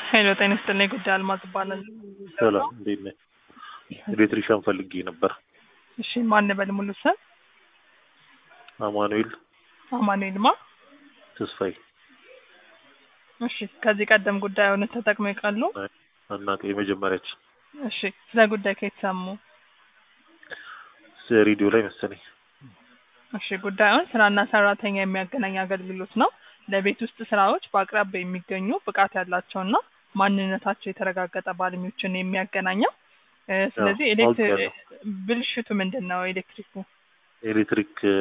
ሄሎ ጤና ይስጥልኝ። ጉዳይ አልማዝ እባላለሁ። ሰላም እንዴት ነህ? ኤሌክትሪሻን ፈልጌ ነበር። እሺ ማን በል ሙሉ ስም? አማኑኤል አማኑኤል ማ? ተስፋዬ እሺ ከዚህ ቀደም ጉዳዩን ተጠቅመው ይቃሉ? እናቴ የመጀመሪያችን እሺ ስለ ጉዳይ ከየት ሰሙ? ሬዲዮ ላይ መሰለኝ። እሺ ጉዳዩን ስራና ሰራተኛ የሚያገናኝ አገልግሎት ነው። ለቤት ውስጥ ስራዎች በአቅራቢያ የሚገኙ ብቃት ያላቸውና ማንነታቸው የተረጋገጠ ባለሙያዎችን የሚያገናኘው እ፣ ስለዚህ አዎ፣ ኤሌክትሪ አውቄያለሁ። ብልሽቱ ምንድን ነው? ኤሌክትሪኩ ኤሌክትሪክ እ፣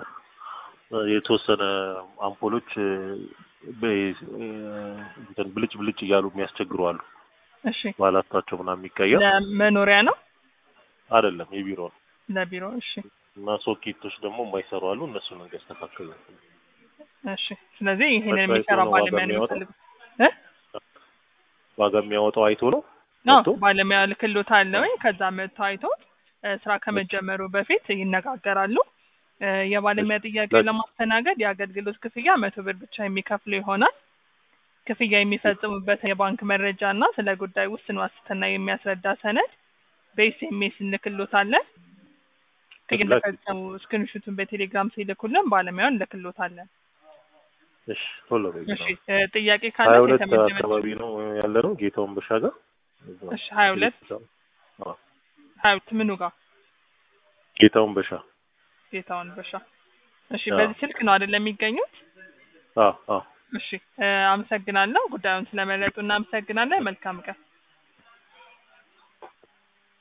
የተወሰነ አምፖሎች እ፣ በ- እ፣ እንትን ብልጭ ብልጭ እያሉ የሚያስቸግሩ አሉ። እሺ ባላታቸው ምናምን የሚቀየር ለመኖሪያ ነው አይደለም፣ የቢሮ ነው ለቢሮ? እሺ እና ሶኬቶች ደግሞ የማይሰሩ አሉ። እነሱን እንዲያስተካክል ነው። እሺ ስለዚህ ይሄንን በቃ የሚሰራ የሆነ ዋጋ ባለሙያ ነው የሚያወጣው? የሚፈልጉት እ ዋጋ የሚያወጣው አይቶ ነው ነው መጥቶ? ባለሙያ ልክሎት አለውኝ ከዛ መጥቶ አይቶት እ፣ ስራ ከመጀመሩ በፊት ይነጋገራሉ። እ፣ የባለሙያ ጥያቄ ለ- ለማስተናገድ የአገልግሎት ክፍያ መቶ ብር ብቻ የሚከፍሉ ይሆናል። ክፍያ የሚፈጽሙበት የባንክ መረጃ እና ስለ ጉዳይ ውስን ዋስትና የሚያስረዳ ሰነድ በኤስኤምኤስ እንልክሎታለን። ላክ- እንደፈጸሙ ስክሪንሹቱን በቴሌግራም ሲልኩልን ባለሙያውን እንልክሎታለን። እሺ ቶሎ በይ እሺ ነው። እ፣ ጥያቄ ካለ ሀያ ሁለት የተመደበች አካባቢ ነው ያለ ነው ጌታውን በሻ ጋር እሺ ሀያ ሁለት አዎ፣ ሀያ ሁለት ምኑ ጋር ጌታውን በሻ ጌታውን በሻ እሺ አዎ። በዚህ ስልክ ነው አይደለም የሚገኙት አዎ አዎ እሺ እ፣ አመሰግናለሁ ጉዳዩን ስለመረጡ እናመሰግናለን መልካም ቀን